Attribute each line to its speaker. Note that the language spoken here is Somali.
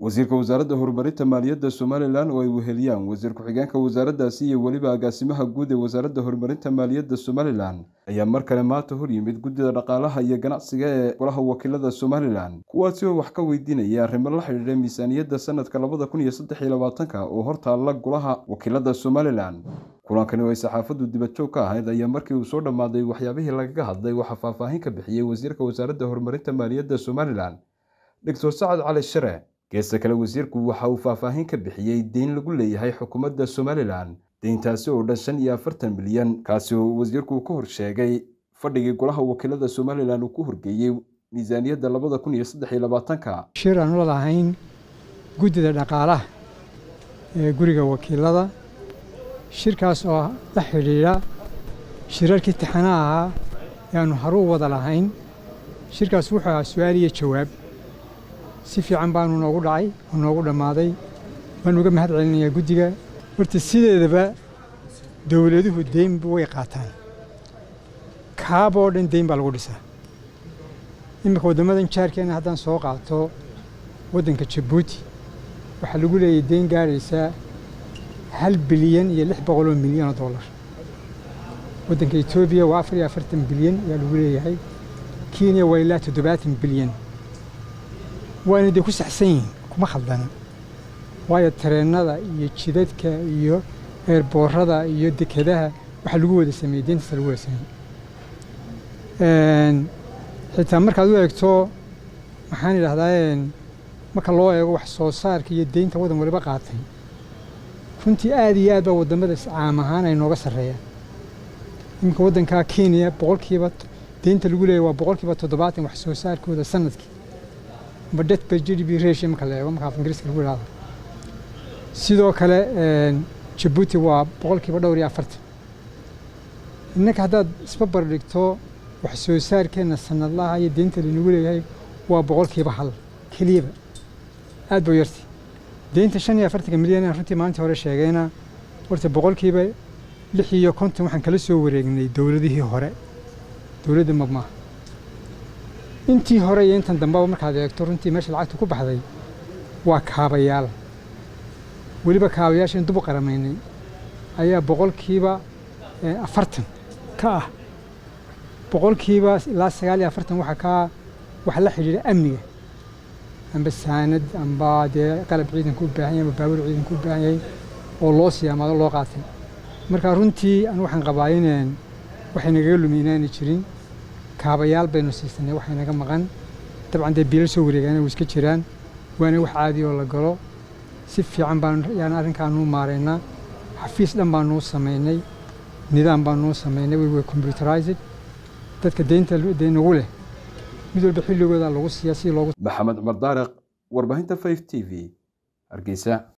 Speaker 1: wasiirka wasaaradda horumarinta maaliyadda somalilan oo ay weheliyaan wasiir ku-xigeenka wasaaraddaasi iyo weliba agaasimaha guud ee wasaaradda horumarinta maaliyadda somalilan ayaa mar kale maanta hor yimid guddida dhaqaalaha iyo ganacsiga ee golaha wakiilada somalilan kuwaasi oo wax ka weydiinaya arrimo la xidhiidha miisaaniyadda sanadka labada kun iyo saddex iyo labaatanka oo hortaalla golaha wakiilada somalilan kulankani oo ay saxaafaddu dibadjoog ka ahayd ayaa markii uu soo dhammaaday waxyaabihii lagaga hadlay waxaa faahfaahin ka bixiyey wasiirka wasaaradda horumarinta maaliyadda somalilan doctor sacad cali shire geesta kale wasiirku waxa uu faahfaahin ka bixiyey deyn lagu leeyahay xukuumadda somalilan deyntaasi oo dhan shan iyo afartan milyan kaasi oo wasiirku ka hor sheegay fadhigii golaha wakiilada somalilan uu ku horgeeyey miisaaniyadda labada kun iyo saddex iyo labaatanka
Speaker 2: shir aan ula lahayn guddida dhaqaalaha ee guriga wakiilada shirkaas oo la xidhiidha shirarkii taxanaha ahaa ee aanu haruu wada lahayn shirkaas wuxuu ahaa su-aal iyo jawaab si fiican baanu noogu dhacay oo noogu dhammaaday waan uga mahad celinayaa guddiga horta sideedaba dowladuhu deynba way qaataan kaaboo dhan deyn baa lagu dhisaa iminka waddammadan jaarkeenna haddaan soo qaato waddanka jabuuti waxaa lagu leeyahay deyn gaadhaysaa hal bilyan iyo lix boqoloo milyan oo dollar waddanka etoobiya waa afar iyo afartan bilyan ayaa lagu leeyahay kenya waa ilaa toddobaatan bilyan waana dee ku saxsan yihiin kuma khaldana waayo tareennada iyo jidadka iyo eerboorada iyo dekedaha waxaa lagu wada sameeyey deyntaasa lagu wada sameeyey xitaa markaad u eegto maxaan idhahdaa marka loo eego wax soo saarka iyo deynta waddan waliba qaatay runtii aad iyo aad baa waddamada caam ahaan ay nooga sarreeyaan iminka waddankaa kenya boqolkiiba deynta lagu leeyahy waa boqolkiiba toddobaatan wax soo saarkooda sanadkii amba det per g d p ratio marka la eego marka af ingiriiska lagu idhahdo sidoo kale jabuuti waa boqolkiiba dhowr iyo afartan innaka haddaad isbabar dhigto wax soo saarkeenna sanadlaha iyo deynta lanagu leeyahay waa boqolkiiba hal keliyaba aad buu yartay deynta shan iyo afartanka milyan aan runtii maalintii hore sheegayna horta boqolkiiba lix iyo konton waxaan kala soo wareegnay dowladihii hore dowladda mabmaaha intii hore iyo intan dambeba markaad eegto runtii meesha lacagta ku baxday waa kaabayaal weliba kaabayaashan dub u qaramaynay ayaa boqolkiiba afartan ka ah boqolkiiba ilaa sagaal iyo afartan waxa ka waxa la xidhiidha amniga amba saanad amba dee qalab ciidanku u baahan yahay amba baabuur ciidanku u baahan yahay oo loo siyaamaado loo qaatay marka runtii anu waxaan qabaa ineen waxay nagaga lumi inaanay jirin kaabayaal baynu siisanay waxay naga maqan dabcan dee biilal soo wareegaana way iska jiraan waana wax caadi oo la galo si fiican baan yaan arrinkaanuu maaraynaa xafiis dhan baanuu samaynay nidaam baanuu samaynay way way computerized dadka deynta dee nagu leh mid walba xilligooda lagu siiyaa si loogu
Speaker 1: maxamed cumar daariq warbaahinta five t v hargeysa